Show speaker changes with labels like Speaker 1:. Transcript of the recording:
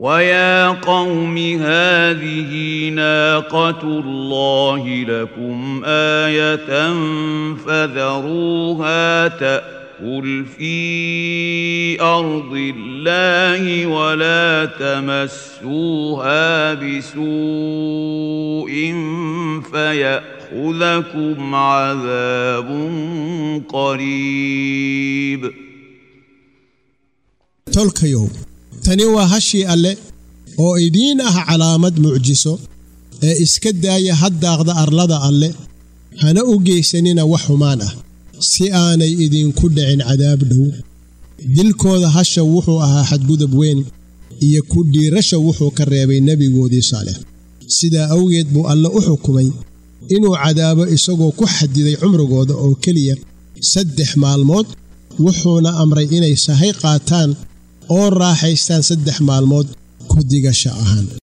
Speaker 1: ويا قوم هذه ناقة الله لكم آية فذروها تأكل في أرض الله ولا تمسوها بسوء فيأخذكم عذاب قريب
Speaker 2: tolkayow tani waa hashii alle oo idiin ah calaamad mucjiso ee iska daaya haddaaqda arlada alle hana u geysanina wax xumaan ah si aanay idinku dhicin cadaab dhow dilkooda hasha wuxuu ahaa xadgudub weyn iyo ku dhiirasha wuxuu ka reebay nebigoodii saalex sidaa awgeed buu alle u xukumay inuu cadaabo isagoo ku xadiday cumrigooda oo keliya saddex maalmood wuxuuna amray inay sahay qaataan oo raaxaystaan saddex maalmood ku digasha ahaan